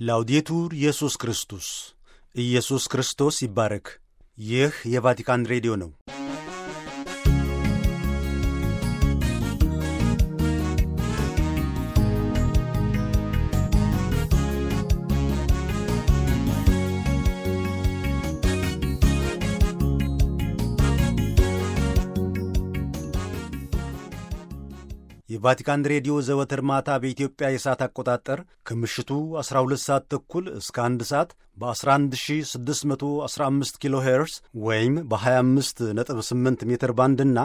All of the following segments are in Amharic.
ላውዴቱር ኢየሱስ ክርስቶስ ኢየሱስ ክርስቶስ ይባረክ። ይህ የቫቲካን ሬዲዮ ነው። የቫቲካን ሬዲዮ ዘወትር ማታ በኢትዮጵያ የሰዓት አቆጣጠር ከምሽቱ 12 ሰዓት ተኩል እስከ 1 ሰዓት በ11615 ኪሎ ሄርስ ወይም በ258 ሜትር ባንድ እና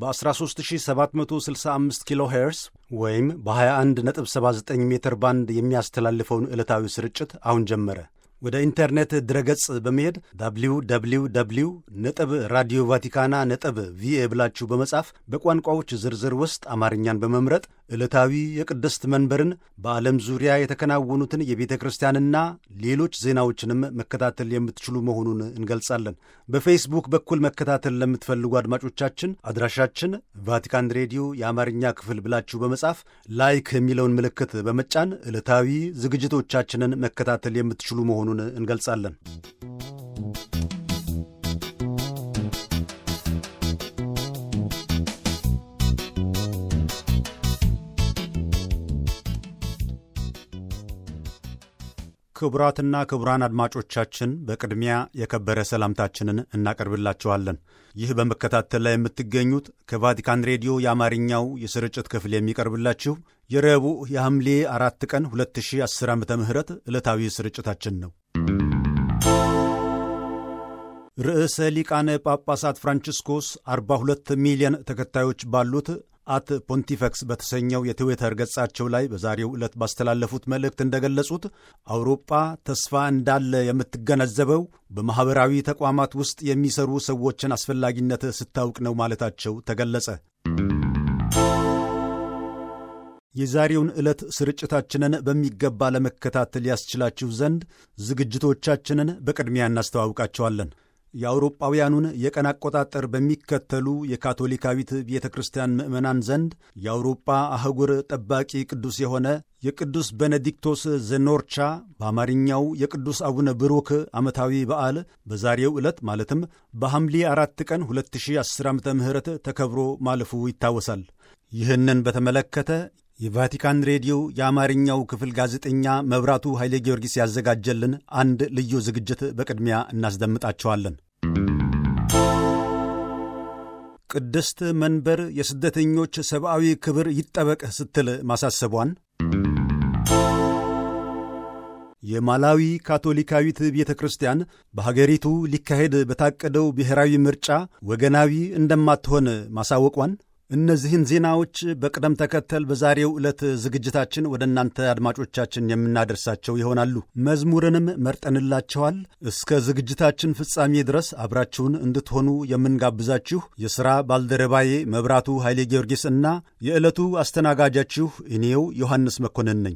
በ13765 ኪሎ ሄርስ ወይም በ2179 ሜትር ባንድ የሚያስተላልፈውን ዕለታዊ ስርጭት አሁን ጀመረ። ወደ ኢንተርኔት ድረገጽ በመሄድ ዳብሊው ዳብሊው ዳብሊው ነጥብ ራዲዮ ቫቲካና ነጥብ ቪኤ ብላችሁ በመጻፍ በቋንቋዎች ዝርዝር ውስጥ አማርኛን በመምረጥ ዕለታዊ የቅድስት መንበርን በዓለም ዙሪያ የተከናወኑትን የቤተ ክርስቲያንና ሌሎች ዜናዎችንም መከታተል የምትችሉ መሆኑን እንገልጻለን። በፌስቡክ በኩል መከታተል ለምትፈልጉ አድማጮቻችን አድራሻችን ቫቲካን ሬዲዮ የአማርኛ ክፍል ብላችሁ በመጻፍ ላይክ የሚለውን ምልክት በመጫን ዕለታዊ ዝግጅቶቻችንን መከታተል የምትችሉ መሆኑን እንገልጻለን። ክቡራትና ክቡራን አድማጮቻችን በቅድሚያ የከበረ ሰላምታችንን እናቀርብላችኋለን። ይህ በመከታተል ላይ የምትገኙት ከቫቲካን ሬዲዮ የአማርኛው የስርጭት ክፍል የሚቀርብላችሁ የረቡዕ የሐምሌ አራት ቀን 2010 ዓ ም ዕለታዊ ስርጭታችን ነው። ርዕሰ ሊቃነ ጳጳሳት ፍራንቺስኮስ 42 ሚሊዮን ተከታዮች ባሉት አት ፖንቲፈክስ በተሰኘው የትዊተር ገጻቸው ላይ በዛሬው ዕለት ባስተላለፉት መልእክት እንደገለጹት አውሮጳ ተስፋ እንዳለ የምትገነዘበው በማኅበራዊ ተቋማት ውስጥ የሚሰሩ ሰዎችን አስፈላጊነት ስታውቅ ነው ማለታቸው ተገለጸ። የዛሬውን ዕለት ስርጭታችንን በሚገባ ለመከታተል ያስችላችሁ ዘንድ ዝግጅቶቻችንን በቅድሚያ እናስተዋውቃቸዋለን። የአውሮጳውያኑን የቀን አቆጣጠር በሚከተሉ የካቶሊካዊት ቤተ ክርስቲያን ምዕመናን ዘንድ የአውሮጳ አህጉር ጠባቂ ቅዱስ የሆነ የቅዱስ ቤኔዲክቶስ ዘኖርቻ በአማርኛው የቅዱስ አቡነ ብሩክ ዓመታዊ በዓል በዛሬው ዕለት ማለትም በሐምሌ አራት ቀን 2010 ዓ ም ተከብሮ ማለፉ ይታወሳል። ይህንን በተመለከተ የቫቲካን ሬዲዮ የአማርኛው ክፍል ጋዜጠኛ መብራቱ ኃይሌ ጊዮርጊስ ያዘጋጀልን አንድ ልዩ ዝግጅት በቅድሚያ እናስደምጣቸዋለን። ቅድስት መንበር የስደተኞች ሰብአዊ ክብር ይጠበቅ ስትል ማሳሰቧን፣ የማላዊ ካቶሊካዊት ቤተ ክርስቲያን በሀገሪቱ ሊካሄድ በታቀደው ብሔራዊ ምርጫ ወገናዊ እንደማትሆን ማሳወቋን እነዚህን ዜናዎች በቅደም ተከተል በዛሬው ዕለት ዝግጅታችን ወደ እናንተ አድማጮቻችን የምናደርሳቸው ይሆናሉ። መዝሙርንም መርጠንላቸዋል። እስከ ዝግጅታችን ፍጻሜ ድረስ አብራችሁን እንድትሆኑ የምንጋብዛችሁ የሥራ ባልደረባዬ መብራቱ ኃይሌ ጊዮርጊስ እና የዕለቱ አስተናጋጃችሁ እኔው ዮሐንስ መኮንን ነኝ።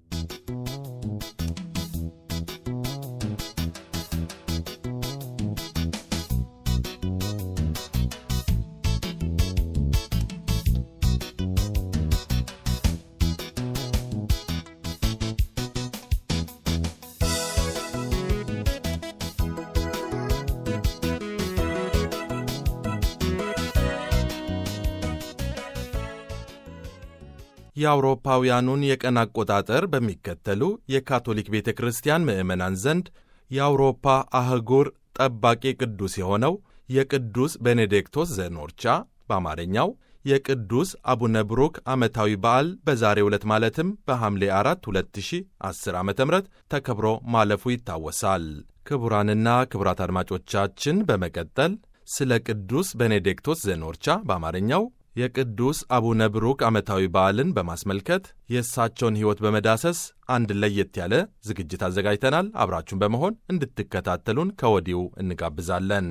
የአውሮፓውያኑን የቀን አቆጣጠር በሚከተሉ የካቶሊክ ቤተ ክርስቲያን ምዕመናን ዘንድ የአውሮፓ አህጉር ጠባቂ ቅዱስ የሆነው የቅዱስ ቤኔዲክቶስ ዘኖርቻ በአማርኛው የቅዱስ አቡነ ብሩክ ዓመታዊ በዓል በዛሬው ዕለት ማለትም በሐምሌ 4 2010 ዓ ም ተከብሮ ማለፉ ይታወሳል። ክቡራንና ክቡራት አድማጮቻችን በመቀጠል ስለ ቅዱስ ቤኔዲክቶስ ዘኖርቻ በአማርኛው የቅዱስ አቡነ ብሩክ ዓመታዊ በዓልን በማስመልከት የእሳቸውን ሕይወት በመዳሰስ አንድ ለየት ያለ ዝግጅት አዘጋጅተናል። አብራችሁን በመሆን እንድትከታተሉን ከወዲሁ እንጋብዛለን።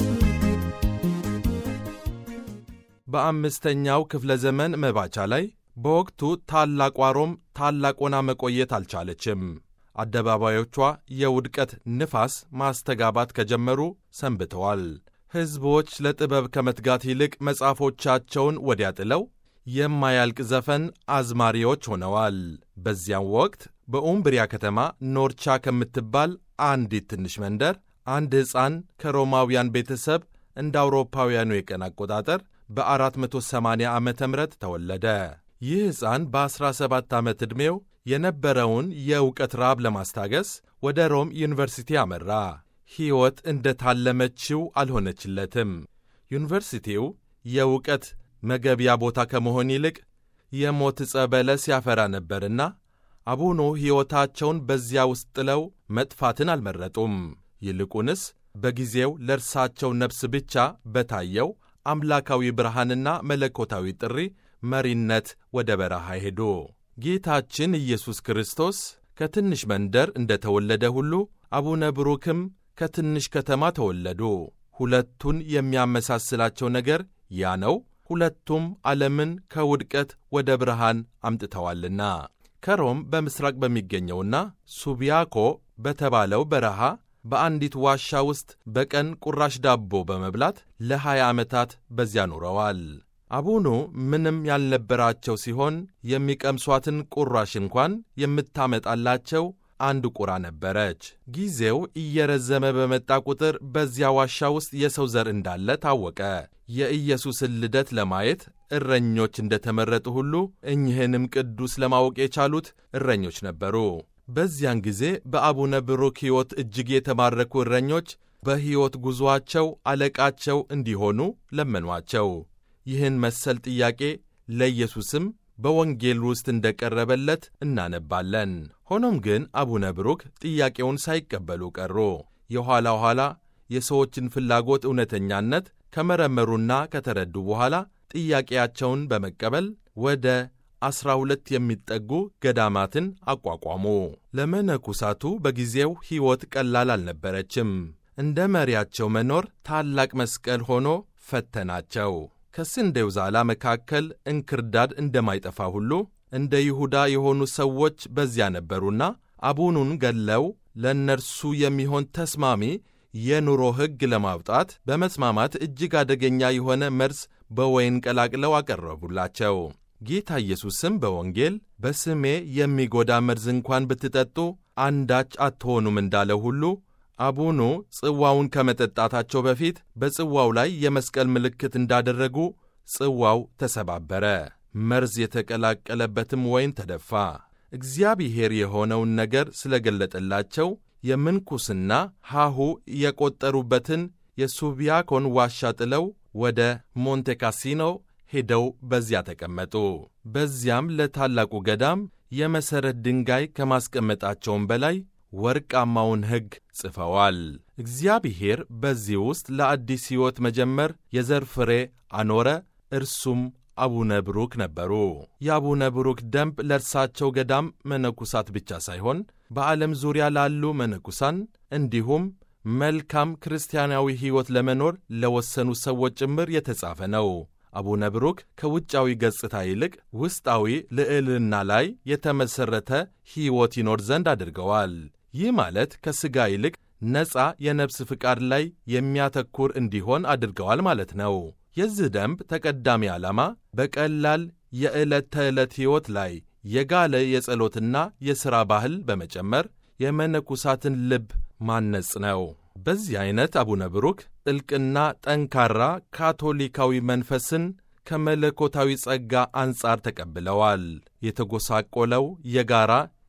በአምስተኛው ክፍለ ዘመን መባቻ ላይ በወቅቱ ታላቋ ሮም ታላቅ ሆና መቆየት አልቻለችም። አደባባዮቿ የውድቀት ንፋስ ማስተጋባት ከጀመሩ ሰንብተዋል። ሕዝቦች ለጥበብ ከመትጋት ይልቅ መጽሐፎቻቸውን ወዲያ ጥለው የማያልቅ ዘፈን አዝማሪዎች ሆነዋል። በዚያም ወቅት በኡምብሪያ ከተማ ኖርቻ ከምትባል አንዲት ትንሽ መንደር አንድ ሕፃን ከሮማውያን ቤተሰብ እንደ አውሮፓውያኑ የቀን አቆጣጠር በ480 ዓ ም ተወለደ። ይህ ሕፃን በ17 ዓመት ዕድሜው የነበረውን የእውቀት ራብ ለማስታገስ ወደ ሮም ዩኒቨርሲቲ አመራ። ሕይወት እንደ ታለመችው አልሆነችለትም። ዩኒቨርሲቲው የእውቀት መገቢያ ቦታ ከመሆን ይልቅ የሞት ዕፀ በለስ ያፈራ ነበርና አቡኑ ሕይወታቸውን በዚያ ውስጥ ጥለው መጥፋትን አልመረጡም። ይልቁንስ በጊዜው ለእርሳቸው ነፍስ ብቻ በታየው አምላካዊ ብርሃንና መለኮታዊ ጥሪ መሪነት ወደ በረሃ ሄዱ። ጌታችን ኢየሱስ ክርስቶስ ከትንሽ መንደር እንደ ተወለደ ሁሉ አቡነ ብሩክም ከትንሽ ከተማ ተወለዱ። ሁለቱን የሚያመሳስላቸው ነገር ያ ነው። ሁለቱም ዓለምን ከውድቀት ወደ ብርሃን አምጥተዋልና ከሮም በምሥራቅ በሚገኘውና ሱቢያኮ በተባለው በረሃ በአንዲት ዋሻ ውስጥ በቀን ቁራሽ ዳቦ በመብላት ለሀያ ዓመታት በዚያ ኖረዋል። አቡኑ ምንም ያልነበራቸው ሲሆን የሚቀምሷትን ቁራሽ እንኳን የምታመጣላቸው አንድ ቁራ ነበረች። ጊዜው እየረዘመ በመጣ ቁጥር በዚያ ዋሻ ውስጥ የሰው ዘር እንዳለ ታወቀ። የኢየሱስን ልደት ለማየት እረኞች እንደተመረጡ ሁሉ እኚህንም ቅዱስ ለማወቅ የቻሉት እረኞች ነበሩ። በዚያን ጊዜ በአቡነ ብሩክ ሕይወት እጅግ የተማረኩ እረኞች በሕይወት ጉዞአቸው አለቃቸው እንዲሆኑ ለመኗቸው። ይህን መሰል ጥያቄ ለኢየሱስም በወንጌል ውስጥ እንደቀረበለት እናነባለን። ሆኖም ግን አቡነ ብሩክ ጥያቄውን ሳይቀበሉ ቀሩ። የኋላ ኋላ የሰዎችን ፍላጎት እውነተኛነት ከመረመሩና ከተረዱ በኋላ ጥያቄያቸውን በመቀበል ወደ ዐሥራ ሁለት የሚጠጉ ገዳማትን አቋቋሙ። ለመነኩሳቱ በጊዜው ሕይወት ቀላል አልነበረችም። እንደ መሪያቸው መኖር ታላቅ መስቀል ሆኖ ፈተናቸው። ከስንዴው ዛላ መካከል እንክርዳድ እንደማይጠፋ ሁሉ እንደ ይሁዳ የሆኑ ሰዎች በዚያ ነበሩና አቡኑን ገለው ለእነርሱ የሚሆን ተስማሚ የኑሮ ሕግ ለማውጣት በመስማማት እጅግ አደገኛ የሆነ መርዝ በወይን ቀላቅለው አቀረቡላቸው። ጌታ ኢየሱስም በወንጌል በስሜ የሚጎዳ መርዝ እንኳን ብትጠጡ አንዳች አትሆኑም እንዳለው ሁሉ አቡኑ ጽዋውን ከመጠጣታቸው በፊት በጽዋው ላይ የመስቀል ምልክት እንዳደረጉ ጽዋው ተሰባበረ፣ መርዝ የተቀላቀለበትም ወይን ተደፋ። እግዚአብሔር የሆነውን ነገር ስለገለጠላቸው የምንኩስና ሐሁ የቆጠሩበትን የሱቢያኮን ዋሻ ጥለው ወደ ሞንቴ ካሲኖ ሄደው በዚያ ተቀመጡ። በዚያም ለታላቁ ገዳም የመሠረት ድንጋይ ከማስቀመጣቸውም በላይ ወርቃማውን ሕግ ጽፈዋል። እግዚአብሔር በዚህ ውስጥ ለአዲስ ሕይወት መጀመር የዘር ፍሬ አኖረ። እርሱም አቡነ ብሩክ ነበሩ። የአቡነ ብሩክ ደንብ ለእርሳቸው ገዳም መነኩሳት ብቻ ሳይሆን በዓለም ዙሪያ ላሉ መነኩሳን እንዲሁም መልካም ክርስቲያናዊ ሕይወት ለመኖር ለወሰኑ ሰዎች ጭምር የተጻፈ ነው። አቡነ ብሩክ ከውጫዊ ገጽታ ይልቅ ውስጣዊ ልዕልና ላይ የተመሠረተ ሕይወት ይኖር ዘንድ አድርገዋል። ይህ ማለት ከሥጋ ይልቅ ነፃ የነፍስ ፍቃድ ላይ የሚያተኩር እንዲሆን አድርገዋል ማለት ነው። የዚህ ደንብ ተቀዳሚ ዓላማ በቀላል የዕለት ተዕለት ሕይወት ላይ የጋለ የጸሎትና የሥራ ባህል በመጨመር የመነኩሳትን ልብ ማነጽ ነው። በዚህ ዐይነት አቡነ ብሩክ ጥልቅና ጠንካራ ካቶሊካዊ መንፈስን ከመለኮታዊ ጸጋ አንጻር ተቀብለዋል። የተጎሳቆለው የጋራ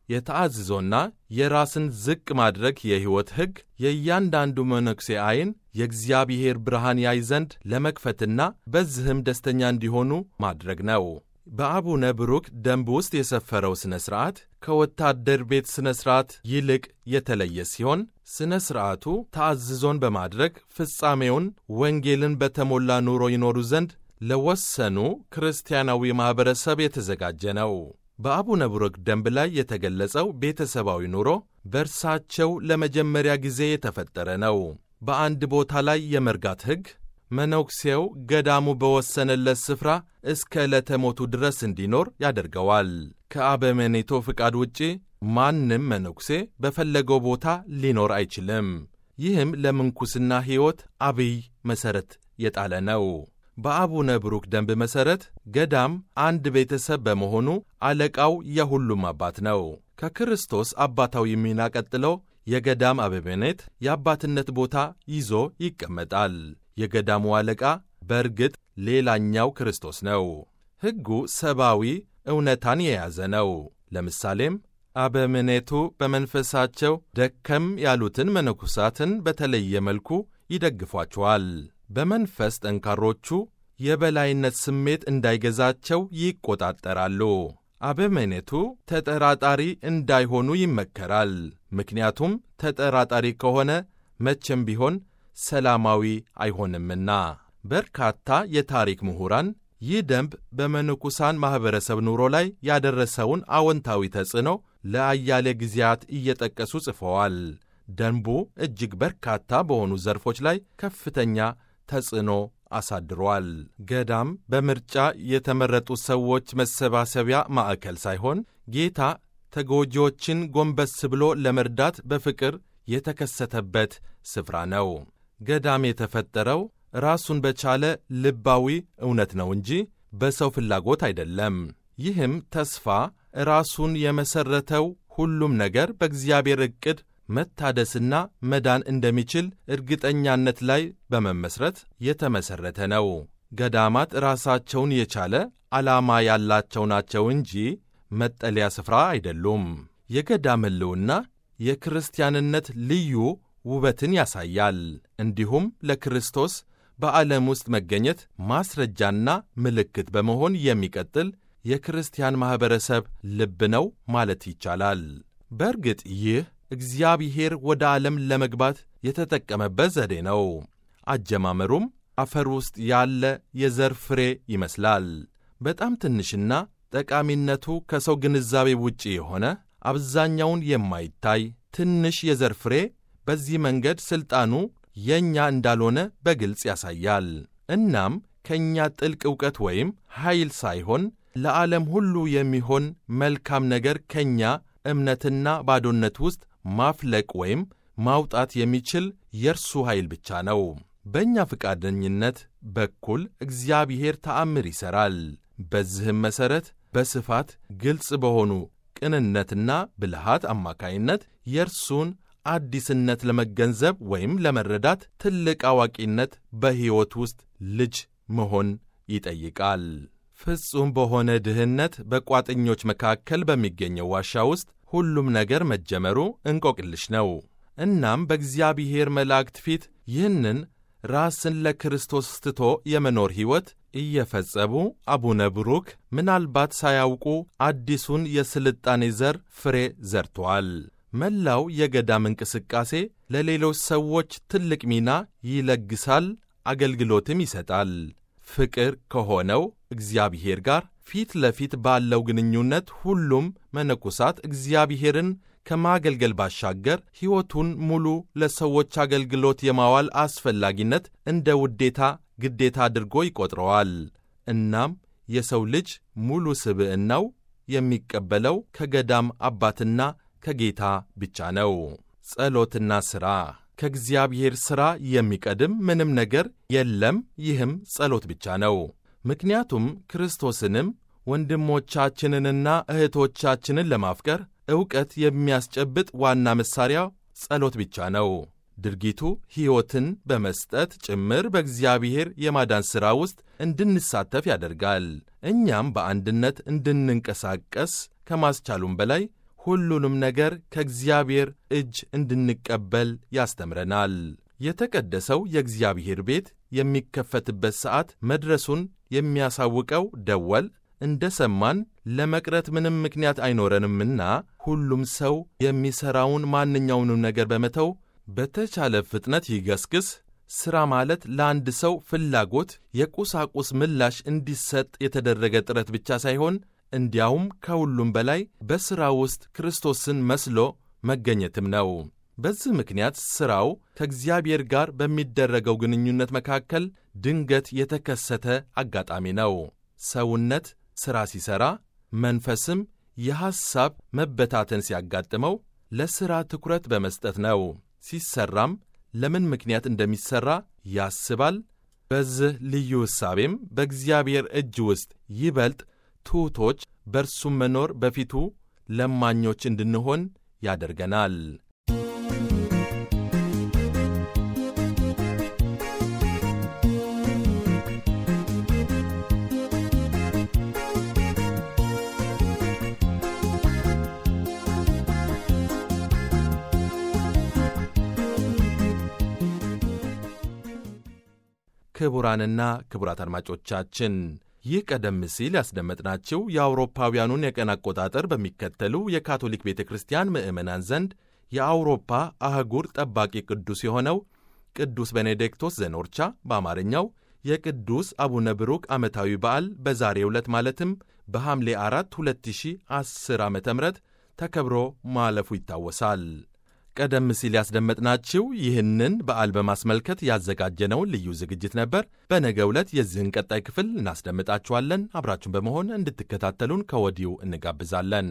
የተአዝዞና የራስን ዝቅ ማድረግ የሕይወት ሕግ የእያንዳንዱ መነኩሴ ዐይን የእግዚአብሔር ብርሃን ያይ ዘንድ ለመክፈትና በዚህም ደስተኛ እንዲሆኑ ማድረግ ነው። በአቡነ ብሩክ ደንብ ውስጥ የሰፈረው ሥነ ሥርዓት ከወታደር ቤት ሥነ ሥርዓት ይልቅ የተለየ ሲሆን ሥነ ሥርዓቱ ተአዝዞን በማድረግ ፍጻሜውን ወንጌልን በተሞላ ኑሮ ይኖሩ ዘንድ ለወሰኑ ክርስቲያናዊ ማኅበረሰብ የተዘጋጀ ነው። በአቡነ ብሩክ ደንብ ላይ የተገለጸው ቤተሰባዊ ኑሮ በእርሳቸው ለመጀመሪያ ጊዜ የተፈጠረ ነው። በአንድ ቦታ ላይ የመርጋት ሕግ፣ መነኩሴው ገዳሙ በወሰነለት ስፍራ እስከ ዕለተ ሞቱ ድረስ እንዲኖር ያደርገዋል። ከአበምኔቱ ፍቃድ ውጪ ማንም መነኩሴ በፈለገው ቦታ ሊኖር አይችልም። ይህም ለምንኩስና ሕይወት አብይ መሠረት የጣለ ነው። በአቡነ ብሩክ ደንብ መሠረት ገዳም አንድ ቤተሰብ በመሆኑ አለቃው የሁሉም አባት ነው። ከክርስቶስ አባታዊ ሚና ቀጥሎ የገዳም አበምኔት የአባትነት ቦታ ይዞ ይቀመጣል። የገዳሙ አለቃ በእርግጥ ሌላኛው ክርስቶስ ነው። ሕጉ ሰብአዊ እውነታን የያዘ ነው። ለምሳሌም አበምኔቱ በመንፈሳቸው ደከም ያሉትን መነኩሳትን በተለየ መልኩ ይደግፏቸዋል። በመንፈስ ጠንካሮቹ የበላይነት ስሜት እንዳይገዛቸው ይቆጣጠራሉ። አበምኔቱ ተጠራጣሪ እንዳይሆኑ ይመከራል። ምክንያቱም ተጠራጣሪ ከሆነ መቼም ቢሆን ሰላማዊ አይሆንምና። በርካታ የታሪክ ምሁራን ይህ ደንብ በመነኩሳን ማኅበረሰብ ኑሮ ላይ ያደረሰውን አዎንታዊ ተጽዕኖ ለአያሌ ጊዜያት እየጠቀሱ ጽፈዋል። ደንቡ እጅግ በርካታ በሆኑ ዘርፎች ላይ ከፍተኛ ተጽዕኖ አሳድሯል። ገዳም በምርጫ የተመረጡ ሰዎች መሰባሰቢያ ማዕከል ሳይሆን ጌታ ተጎጂዎችን ጎንበስ ብሎ ለመርዳት በፍቅር የተከሰተበት ስፍራ ነው። ገዳም የተፈጠረው ራሱን በቻለ ልባዊ እውነት ነው እንጂ በሰው ፍላጎት አይደለም። ይህም ተስፋ ራሱን የመሠረተው ሁሉም ነገር በእግዚአብሔር ዕቅድ መታደስና መዳን እንደሚችል እርግጠኛነት ላይ በመመስረት የተመሠረተ ነው። ገዳማት ራሳቸውን የቻለ ዓላማ ያላቸው ናቸው እንጂ መጠለያ ስፍራ አይደሉም። የገዳም ሕልውና የክርስቲያንነት ልዩ ውበትን ያሳያል። እንዲሁም ለክርስቶስ በዓለም ውስጥ መገኘት ማስረጃና ምልክት በመሆን የሚቀጥል የክርስቲያን ማኅበረሰብ ልብ ነው ማለት ይቻላል። በእርግጥ ይህ እግዚአብሔር ወደ ዓለም ለመግባት የተጠቀመበት ዘዴ ነው። አጀማመሩም አፈር ውስጥ ያለ የዘር ፍሬ ይመስላል። በጣም ትንሽና ጠቃሚነቱ ከሰው ግንዛቤ ውጪ የሆነ አብዛኛውን የማይታይ ትንሽ የዘር ፍሬ በዚህ መንገድ ሥልጣኑ የእኛ እንዳልሆነ በግልጽ ያሳያል። እናም ከእኛ ጥልቅ ዕውቀት ወይም ኃይል ሳይሆን ለዓለም ሁሉ የሚሆን መልካም ነገር ከእኛ እምነትና ባዶነት ውስጥ ማፍለቅ ወይም ማውጣት የሚችል የእርሱ ኃይል ብቻ ነው። በእኛ ፈቃደኝነት በኩል እግዚአብሔር ተአምር ይሠራል። በዚህም መሠረት በስፋት ግልጽ በሆኑ ቅንነትና ብልሃት አማካይነት የእርሱን አዲስነት ለመገንዘብ ወይም ለመረዳት ትልቅ አዋቂነት በሕይወት ውስጥ ልጅ መሆን ይጠይቃል። ፍጹም በሆነ ድህነት በቋጥኞች መካከል በሚገኘው ዋሻ ውስጥ ሁሉም ነገር መጀመሩ እንቆቅልሽ ነው። እናም በእግዚአብሔር መላእክት ፊት ይህንን ራስን ለክርስቶስ ትቶ የመኖር ሕይወት እየፈጸሙ አቡነ ብሩክ ምናልባት ሳያውቁ አዲሱን የስልጣኔ ዘር ፍሬ ዘርተዋል። መላው የገዳም እንቅስቃሴ ለሌሎች ሰዎች ትልቅ ሚና ይለግሳል፣ አገልግሎትም ይሰጣል። ፍቅር ከሆነው እግዚአብሔር ጋር ፊት ለፊት ባለው ግንኙነት ሁሉም መነኮሳት እግዚአብሔርን ከማገልገል ባሻገር ሕይወቱን ሙሉ ለሰዎች አገልግሎት የማዋል አስፈላጊነት እንደ ውዴታ ግዴታ አድርጎ ይቆጥረዋል። እናም የሰው ልጅ ሙሉ ስብዕናው የሚቀበለው ከገዳም አባትና ከጌታ ብቻ ነው። ጸሎትና ሥራ ከእግዚአብሔር ሥራ የሚቀድም ምንም ነገር የለም። ይህም ጸሎት ብቻ ነው። ምክንያቱም ክርስቶስንም ወንድሞቻችንንና እህቶቻችንን ለማፍቀር ዕውቀት የሚያስጨብጥ ዋና መሣሪያ ጸሎት ብቻ ነው። ድርጊቱ ሕይወትን በመስጠት ጭምር በእግዚአብሔር የማዳን ሥራ ውስጥ እንድንሳተፍ ያደርጋል። እኛም በአንድነት እንድንንቀሳቀስ ከማስቻሉም በላይ ሁሉንም ነገር ከእግዚአብሔር እጅ እንድንቀበል ያስተምረናል። የተቀደሰው የእግዚአብሔር ቤት የሚከፈትበት ሰዓት መድረሱን የሚያሳውቀው ደወል እንደ ሰማን ለመቅረት ምንም ምክንያት አይኖረንምና ሁሉም ሰው የሚሠራውን ማንኛውንም ነገር በመተው በተቻለ ፍጥነት ይገስግስ። ሥራ ማለት ለአንድ ሰው ፍላጎት የቁሳቁስ ምላሽ እንዲሰጥ የተደረገ ጥረት ብቻ ሳይሆን እንዲያውም ከሁሉም በላይ በሥራ ውስጥ ክርስቶስን መስሎ መገኘትም ነው። በዚህ ምክንያት ሥራው ከእግዚአብሔር ጋር በሚደረገው ግንኙነት መካከል ድንገት የተከሰተ አጋጣሚ ነው። ሰውነት ሥራ ሲሠራ፣ መንፈስም የሐሳብ መበታተን ሲያጋጥመው ለሥራ ትኩረት በመስጠት ነው። ሲሠራም ለምን ምክንያት እንደሚሠራ ያስባል። በዚህ ልዩ ሕሳቤም በእግዚአብሔር እጅ ውስጥ ይበልጥ ትሑቶች፣ በእርሱም መኖር በፊቱ ለማኞች እንድንሆን ያደርገናል። ክቡራንና ክቡራት አድማጮቻችን ይህ ቀደም ሲል ያስደመጥናችሁ የአውሮፓውያኑን የቀን አቆጣጠር በሚከተሉ የካቶሊክ ቤተ ክርስቲያን ምዕመናን ዘንድ የአውሮፓ አህጉር ጠባቂ ቅዱስ የሆነው ቅዱስ ቤኔዲክቶስ ዘኖርቻ በአማርኛው የቅዱስ አቡነ ብሩክ ዓመታዊ በዓል በዛሬው ዕለት ማለትም በሐምሌ 4 2010 ዓ ም ተከብሮ ማለፉ ይታወሳል። ቀደም ሲል ያስደመጥናችሁ ይህንን በዓል በማስመልከት ያዘጋጀነውን ልዩ ዝግጅት ነበር። በነገው ዕለት የዚህን ቀጣይ ክፍል እናስደምጣችኋለን። አብራችሁን በመሆን እንድትከታተሉን ከወዲሁ እንጋብዛለን።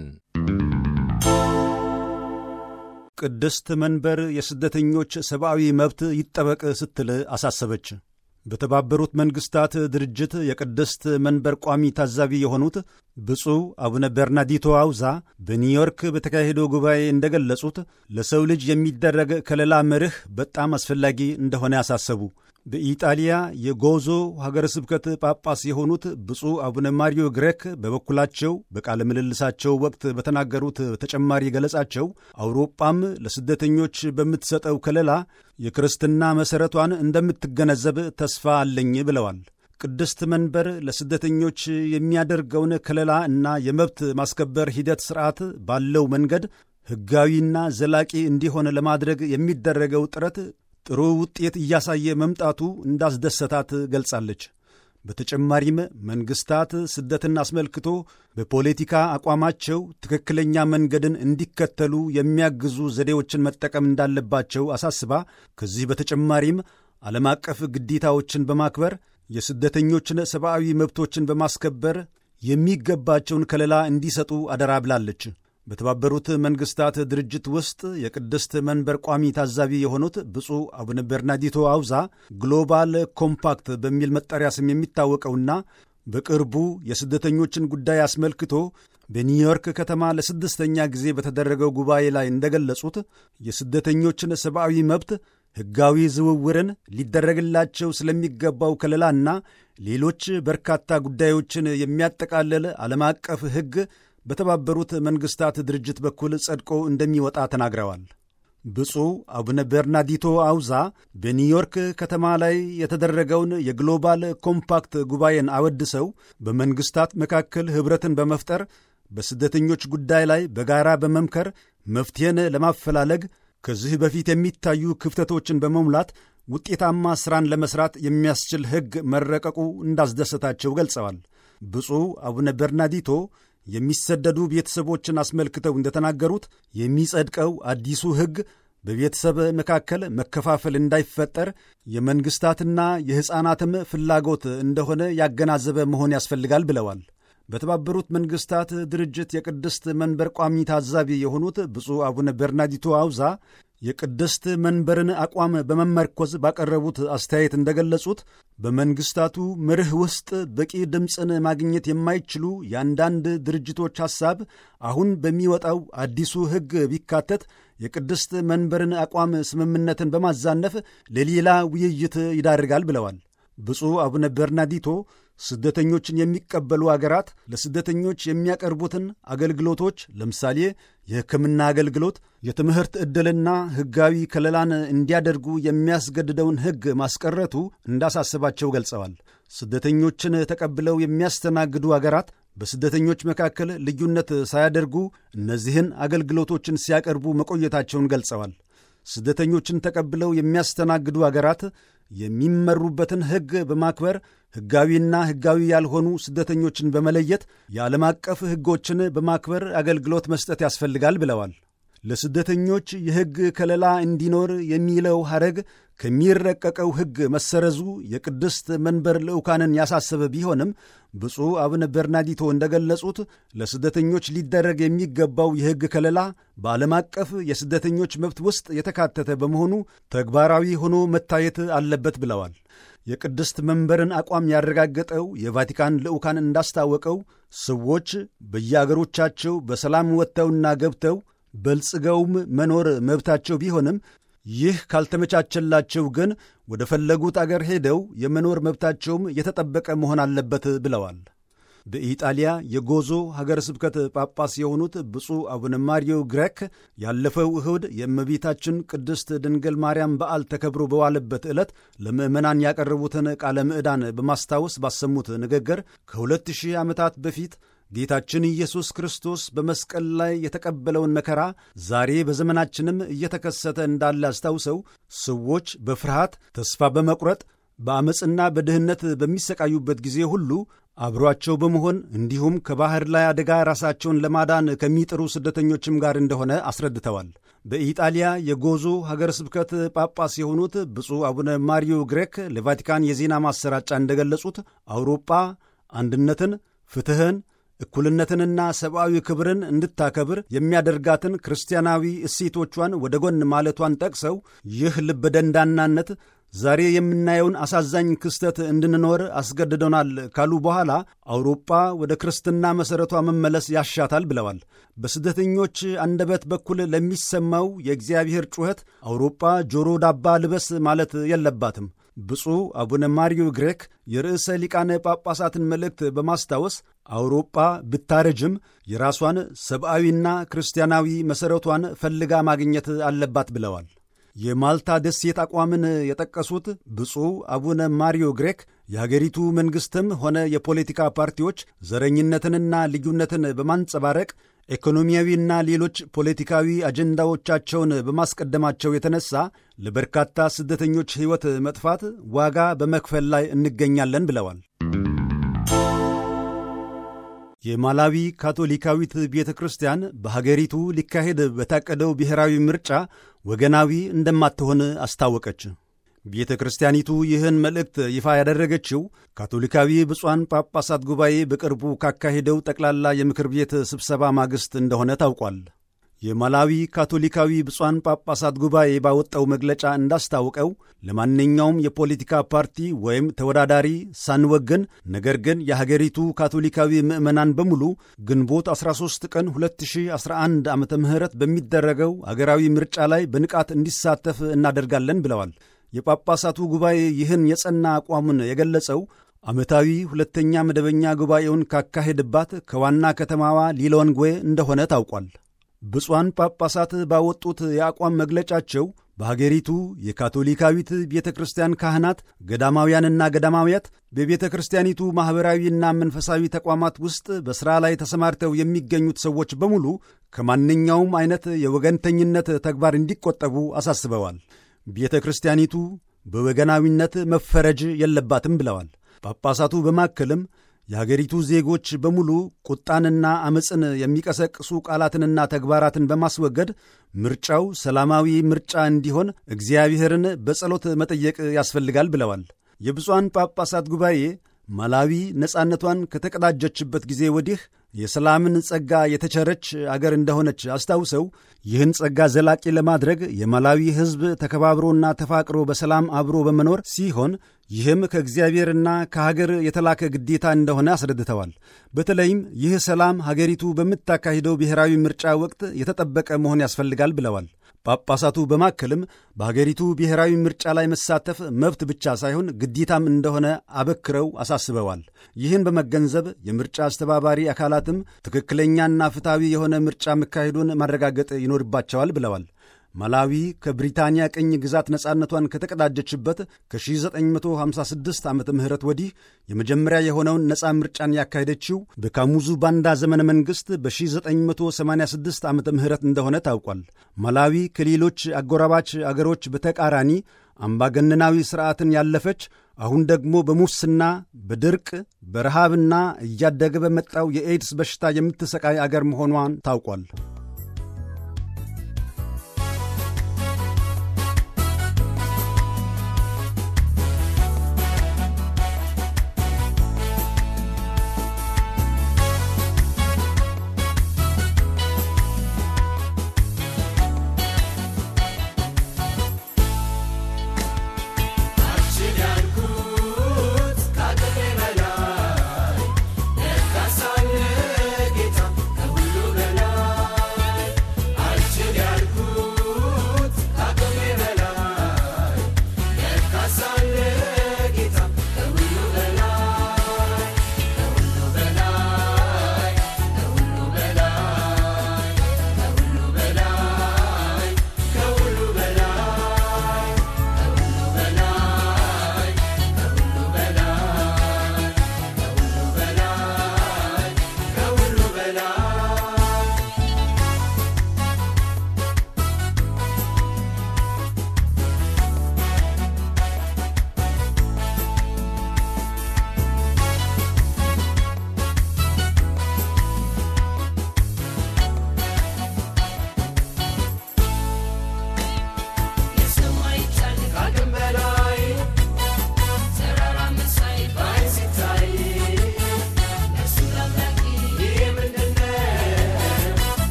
ቅድስት መንበር የስደተኞች ሰብአዊ መብት ይጠበቅ ስትል አሳሰበች። በተባበሩት መንግሥታት ድርጅት የቅድስት መንበር ቋሚ ታዛቢ የሆኑት ብፁዕ አቡነ በርናዲቶ አውዛ በኒውዮርክ በተካሄደው ጉባኤ እንደገለጹት ለሰው ልጅ የሚደረግ ከለላ መርህ በጣም አስፈላጊ እንደሆነ ያሳሰቡ። በኢጣሊያ የጎዞ ሀገረ ስብከት ጳጳስ የሆኑት ብፁዕ አቡነ ማሪዮ ግሬክ በበኩላቸው በቃለ ምልልሳቸው ወቅት በተናገሩት ተጨማሪ ገለጻቸው አውሮጳም ለስደተኞች በምትሰጠው ከለላ የክርስትና መሠረቷን እንደምትገነዘብ ተስፋ አለኝ ብለዋል። ቅድስት መንበር ለስደተኞች የሚያደርገውን ከለላ እና የመብት ማስከበር ሂደት ሥርዓት ባለው መንገድ ሕጋዊና ዘላቂ እንዲሆን ለማድረግ የሚደረገው ጥረት ጥሩ ውጤት እያሳየ መምጣቱ እንዳስደሰታት ገልጻለች። በተጨማሪም መንግሥታት ስደትን አስመልክቶ በፖለቲካ አቋማቸው ትክክለኛ መንገድን እንዲከተሉ የሚያግዙ ዘዴዎችን መጠቀም እንዳለባቸው አሳስባ ከዚህ በተጨማሪም ዓለም አቀፍ ግዴታዎችን በማክበር የስደተኞችን ሰብአዊ መብቶችን በማስከበር የሚገባቸውን ከለላ እንዲሰጡ አደራ ብላለች። በተባበሩት መንግሥታት ድርጅት ውስጥ የቅድስት መንበር ቋሚ ታዛቢ የሆኑት ብፁዕ አቡነ በርናዲቶ አውዛ ግሎባል ኮምፓክት በሚል መጠሪያ ስም የሚታወቀውና በቅርቡ የስደተኞችን ጉዳይ አስመልክቶ በኒውዮርክ ከተማ ለስድስተኛ ጊዜ በተደረገው ጉባኤ ላይ እንደገለጹት የስደተኞችን ሰብአዊ መብት ሕጋዊ ዝውውርን ሊደረግላቸው ስለሚገባው ከለላና ሌሎች በርካታ ጉዳዮችን የሚያጠቃልል ዓለም አቀፍ ሕግ በተባበሩት መንግሥታት ድርጅት በኩል ጸድቆ እንደሚወጣ ተናግረዋል። ብፁዕ አቡነ በርናዲቶ አውዛ በኒውዮርክ ከተማ ላይ የተደረገውን የግሎባል ኮምፓክት ጉባኤን አወድሰው በመንግሥታት መካከል ኅብረትን በመፍጠር በስደተኞች ጉዳይ ላይ በጋራ በመምከር መፍትሔን ለማፈላለግ ከዚህ በፊት የሚታዩ ክፍተቶችን በመሙላት ውጤታማ ሥራን ለመሥራት የሚያስችል ሕግ መረቀቁ እንዳስደሰታቸው ገልጸዋል። ብፁዕ አቡነ በርናዲቶ የሚሰደዱ ቤተሰቦችን አስመልክተው እንደተናገሩት የሚጸድቀው አዲሱ ሕግ በቤተሰብ መካከል መከፋፈል እንዳይፈጠር የመንግሥታትና የሕፃናትም ፍላጎት እንደሆነ ያገናዘበ መሆን ያስፈልጋል ብለዋል። በተባበሩት መንግሥታት ድርጅት የቅድስት መንበር ቋሚ ታዛቢ የሆኑት ብፁዕ አቡነ በርናዲቶ አውዛ የቅድስት መንበርን አቋም በመመርኮዝ ባቀረቡት አስተያየት እንደገለጹት በመንግሥታቱ መርህ ውስጥ በቂ ድምፅን ማግኘት የማይችሉ የአንዳንድ ድርጅቶች ሐሳብ አሁን በሚወጣው አዲሱ ሕግ ቢካተት የቅድስት መንበርን አቋም ስምምነትን በማዛነፍ ለሌላ ውይይት ይዳርጋል ብለዋል። ብፁዕ አቡነ በርናዲቶ ስደተኞችን የሚቀበሉ አገራት ለስደተኞች የሚያቀርቡትን አገልግሎቶች ለምሳሌ የሕክምና አገልግሎት፣ የትምህርት ዕድልና ሕጋዊ ከለላን እንዲያደርጉ የሚያስገድደውን ሕግ ማስቀረቱ እንዳሳስባቸው ገልጸዋል። ስደተኞችን ተቀብለው የሚያስተናግዱ አገራት በስደተኞች መካከል ልዩነት ሳያደርጉ እነዚህን አገልግሎቶችን ሲያቀርቡ መቆየታቸውን ገልጸዋል። ስደተኞችን ተቀብለው የሚያስተናግዱ አገራት የሚመሩበትን ሕግ በማክበር ሕጋዊና ሕጋዊ ያልሆኑ ስደተኞችን በመለየት የዓለም አቀፍ ሕጎችን በማክበር አገልግሎት መስጠት ያስፈልጋል ብለዋል። ለስደተኞች የሕግ ከለላ እንዲኖር የሚለው ሐረግ ከሚረቀቀው ሕግ መሰረዙ የቅድስት መንበር ልዑካንን ያሳሰበ ቢሆንም ብፁዕ አቡነ በርናዲቶ እንደገለጹት ለስደተኞች ሊደረግ የሚገባው የሕግ ከለላ በዓለም አቀፍ የስደተኞች መብት ውስጥ የተካተተ በመሆኑ ተግባራዊ ሆኖ መታየት አለበት ብለዋል። የቅድስት መንበርን አቋም ያረጋገጠው የቫቲካን ልዑካን እንዳስታወቀው ሰዎች በየአገሮቻቸው በሰላም ወጥተውና ገብተው በልጽገውም መኖር መብታቸው ቢሆንም ይህ ካልተመቻቸላቸው ግን ወደ ፈለጉት አገር ሄደው የመኖር መብታቸውም የተጠበቀ መሆን አለበት ብለዋል። በኢጣሊያ የጎዞ ሀገረ ስብከት ጳጳስ የሆኑት ብፁዕ አቡነ ማሪዮ ግሬክ ያለፈው እሁድ የእመቤታችን ቅድስት ድንግል ማርያም በዓል ተከብሮ በዋለበት ዕለት ለምዕመናን ያቀረቡትን ቃለ ምዕዳን በማስታወስ ባሰሙት ንግግር ከሁለት ሺህ ዓመታት በፊት ጌታችን ኢየሱስ ክርስቶስ በመስቀል ላይ የተቀበለውን መከራ ዛሬ በዘመናችንም እየተከሰተ እንዳለ አስታውሰው ሰዎች በፍርሃት ተስፋ በመቁረጥ በዐመፅና በድህነት በሚሰቃዩበት ጊዜ ሁሉ አብሯቸው በመሆን እንዲሁም ከባሕር ላይ አደጋ ራሳቸውን ለማዳን ከሚጥሩ ስደተኞችም ጋር እንደሆነ አስረድተዋል። በኢጣሊያ የጎዞ ሀገረ ስብከት ጳጳስ የሆኑት ብፁዕ አቡነ ማሪዮ ግሬክ ለቫቲካን የዜና ማሰራጫ እንደገለጹት አውሮጳ አንድነትን፣ ፍትሕን እኩልነትንና ሰብአዊ ክብርን እንድታከብር የሚያደርጋትን ክርስቲያናዊ እሴቶቿን ወደ ጎን ማለቷን ጠቅሰው ይህ ልበ ደንዳናነት ዛሬ የምናየውን አሳዛኝ ክስተት እንድንኖር አስገድዶናል ካሉ በኋላ አውሮፓ ወደ ክርስትና መሠረቷ መመለስ ያሻታል ብለዋል። በስደተኞች አንደበት በኩል ለሚሰማው የእግዚአብሔር ጩኸት አውሮፓ ጆሮ ዳባ ልበስ ማለት የለባትም። ብፁዕ አቡነ ማሪዮ ግሬክ የርዕሰ ሊቃነ ጳጳሳትን መልእክት በማስታወስ አውሮጳ ብታረጅም የራሷን ሰብአዊና ክርስቲያናዊ መሠረቷን ፈልጋ ማግኘት አለባት ብለዋል። የማልታ ደሴት አቋምን የጠቀሱት ብፁዕ አቡነ ማሪዮ ግሬክ የሀገሪቱ መንግሥትም ሆነ የፖለቲካ ፓርቲዎች ዘረኝነትንና ልዩነትን በማንጸባረቅ ኢኮኖሚያዊና ሌሎች ፖለቲካዊ አጀንዳዎቻቸውን በማስቀደማቸው የተነሳ ለበርካታ ስደተኞች ሕይወት መጥፋት ዋጋ በመክፈል ላይ እንገኛለን ብለዋል። የማላዊ ካቶሊካዊት ቤተ ክርስቲያን በሀገሪቱ ሊካሄድ በታቀደው ብሔራዊ ምርጫ ወገናዊ እንደማትሆን አስታወቀች። ቤተ ክርስቲያኒቱ ይህን መልእክት ይፋ ያደረገችው ካቶሊካዊ ብፁዓን ጳጳሳት ጉባኤ በቅርቡ ካካሄደው ጠቅላላ የምክር ቤት ስብሰባ ማግስት እንደሆነ ታውቋል። የማላዊ ካቶሊካዊ ብፁዓን ጳጳሳት ጉባኤ ባወጣው መግለጫ እንዳስታወቀው ለማንኛውም የፖለቲካ ፓርቲ ወይም ተወዳዳሪ ሳንወግን፣ ነገር ግን የሀገሪቱ ካቶሊካዊ ምዕመናን በሙሉ ግንቦት 13 ቀን 2011 ዓ ም በሚደረገው አገራዊ ምርጫ ላይ በንቃት እንዲሳተፍ እናደርጋለን ብለዋል። የጳጳሳቱ ጉባኤ ይህን የጸና አቋሙን የገለጸው ዓመታዊ ሁለተኛ መደበኛ ጉባኤውን ካካሄድባት ከዋና ከተማዋ ሊሎንግዌ እንደሆነ ታውቋል። ብፁዓን ጳጳሳት ባወጡት የአቋም መግለጫቸው በሀገሪቱ የካቶሊካዊት ቤተ ክርስቲያን ካህናት፣ ገዳማውያንና ገዳማውያት በቤተ ክርስቲያኒቱ ማኅበራዊና መንፈሳዊ ተቋማት ውስጥ በሥራ ላይ ተሰማርተው የሚገኙት ሰዎች በሙሉ ከማንኛውም ዐይነት የወገንተኝነት ተግባር እንዲቆጠቡ አሳስበዋል። ቤተ ክርስቲያኒቱ በወገናዊነት መፈረጅ የለባትም ብለዋል። ጳጳሳቱ በማከልም የሀገሪቱ ዜጎች በሙሉ ቁጣንና ዐመፅን የሚቀሰቅሱ ቃላትንና ተግባራትን በማስወገድ ምርጫው ሰላማዊ ምርጫ እንዲሆን እግዚአብሔርን በጸሎት መጠየቅ ያስፈልጋል ብለዋል። የብፁዓን ጳጳሳት ጉባኤ ማላዊ ነጻነቷን ከተቀዳጀችበት ጊዜ ወዲህ የሰላምን ጸጋ የተቸረች አገር እንደሆነች አስታውሰው ይህን ጸጋ ዘላቂ ለማድረግ የማላዊ ሕዝብ ተከባብሮና ተፋቅሮ በሰላም አብሮ በመኖር ሲሆን ይህም ከእግዚአብሔርና ከሀገር የተላከ ግዴታ እንደሆነ አስረድተዋል። በተለይም ይህ ሰላም ሀገሪቱ በምታካሂደው ብሔራዊ ምርጫ ወቅት የተጠበቀ መሆን ያስፈልጋል ብለዋል። ጳጳሳቱ በማከልም በሀገሪቱ ብሔራዊ ምርጫ ላይ መሳተፍ መብት ብቻ ሳይሆን ግዴታም እንደሆነ አበክረው አሳስበዋል። ይህን በመገንዘብ የምርጫ አስተባባሪ አካላትም ትክክለኛና ፍትሐዊ የሆነ ምርጫ መካሄዱን ማረጋገጥ ይኖርባቸዋል ብለዋል። ማላዊ ከብሪታንያ ቅኝ ግዛት ነፃነቷን ከተቀዳጀችበት ከ1956 ዓ ም ወዲህ የመጀመሪያ የሆነውን ነፃ ምርጫን ያካሄደችው በካሙዙ ባንዳ ዘመነ መንግሥት በ1986 ዓ ም እንደሆነ ታውቋል። ማላዊ ከሌሎች አጎራባች አገሮች በተቃራኒ አምባገነናዊ ሥርዓትን ያለፈች አሁን ደግሞ በሙስና በድርቅ በረሃብና እያደገ በመጣው የኤድስ በሽታ የምትሰቃይ አገር መሆኗን ታውቋል።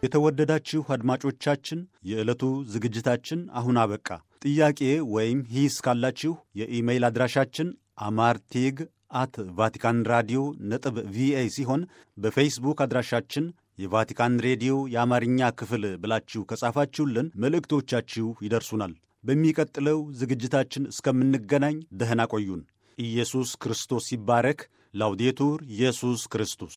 የተወደዳችሁ አድማጮቻችን የዕለቱ ዝግጅታችን አሁን አበቃ። ጥያቄ ወይም ሂስ ካላችሁ የኢሜይል አድራሻችን አማርቴግ አት ቫቲካን ራዲዮ ነጥብ ቪኦኤ ሲሆን በፌስቡክ አድራሻችን የቫቲካን ሬዲዮ የአማርኛ ክፍል ብላችሁ ከጻፋችሁልን መልእክቶቻችሁ ይደርሱናል። በሚቀጥለው ዝግጅታችን እስከምንገናኝ ደህና ቆዩን። ኢየሱስ ክርስቶስ ይባረክ። ላውዴቱር ኢየሱስ ክርስቶስ